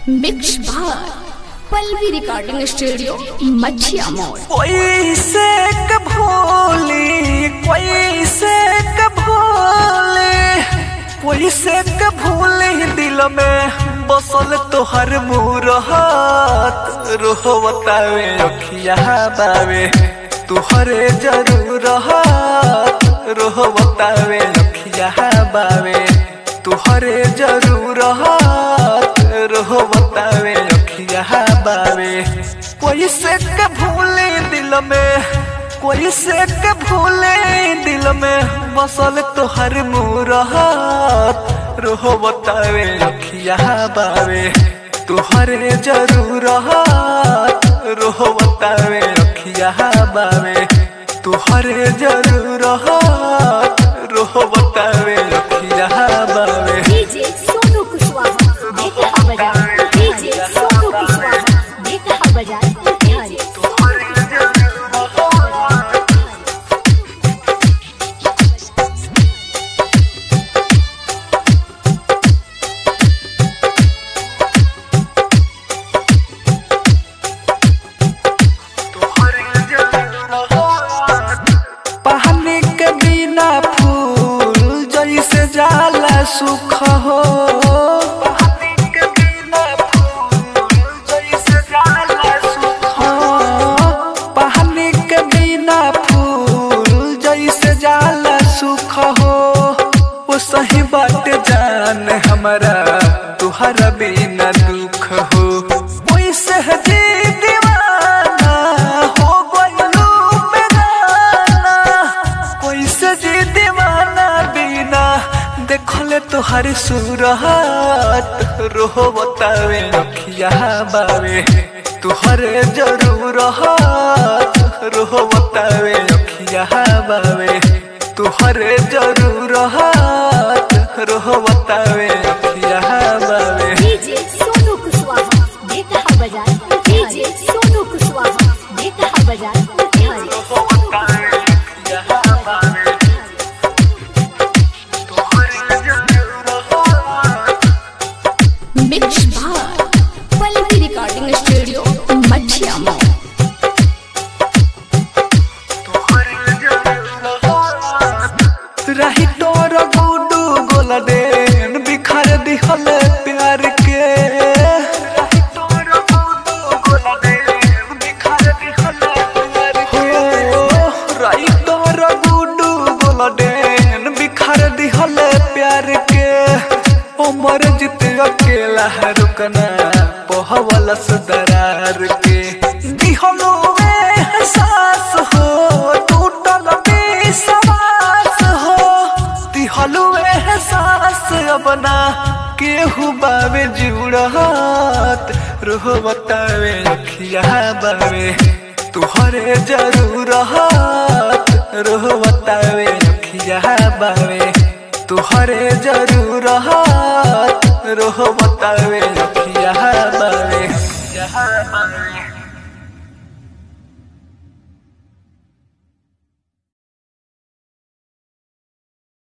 mix भार Pallavi recording studio मछिया मोड़ कोई से भूली कोई से भूली कोई से भूली दिल में बसल तोहर मुरहत रोहो बतावे अखिया बावे तुहरे जरूरत रोहो बतावे अखिया बावे तुहरे जरूरत रोहो बतावे अखिया बावे कोई से के भूले दिल में कोई से के भूले दिल में बसल तोहर मुरहत रोहो बतावे अखिया बावे तुहरे जरूरत रोहो बतावे अखिया बावे तुहरे जरूरत रोहो बतावे अखिया बावे डीजे सोनू कुशवाहा देखा बाजार डीजे सोनू कुशवाहा देखा बाजार बिहारी पानी के बिना फूल जैसे जाला सुख हो पानी के बिना फूल जैसे जाला सुख हो पानी के बिना फूल जैसे जाला सुख हो वो सही बात जान हमारा तुहरा बिना दुख हो वैसे जी दीवाना हो गइलू बेगाना वैसे जी दीवाना बिना देखले तुहारी सूरत रोहो बतावे अखिया बावे तुहरे जरूरत रोहो बतावे अखिया बावे तुहरे जरूरत रोहो बतावे अखिया बावे डीजे सोनू कुशवाहा देखा बाजार डीजे सोनू कुशवाहा देखा बाजार बिहारी रोहो बतावे अखिया बावे तुहरे जरूरत मिक्स भार पल्लवी रिकॉर्डिंग स्टूडियो मछिया मोड़ रही तोर गुडू गोलडेन बिखर दिहल प्यार के रही तोर गुडू गोलडेन बिखर दिहल प्यार के रही तोर गुडू गोलडेन बिखर दिहल प्यार के उमर जित अकेला है रुकना पहवलस दरार के दिहलो में एहसास हो टूटल विश्वास हो दिहलो एहसास अपना केहू बावे जुड़त रोह बतावे अखिया बावे तुहरे जरूरत रोह बतावे अखिया बावे तुहरे जरूरत रोह बतावे अखिया बावे अखिया बावे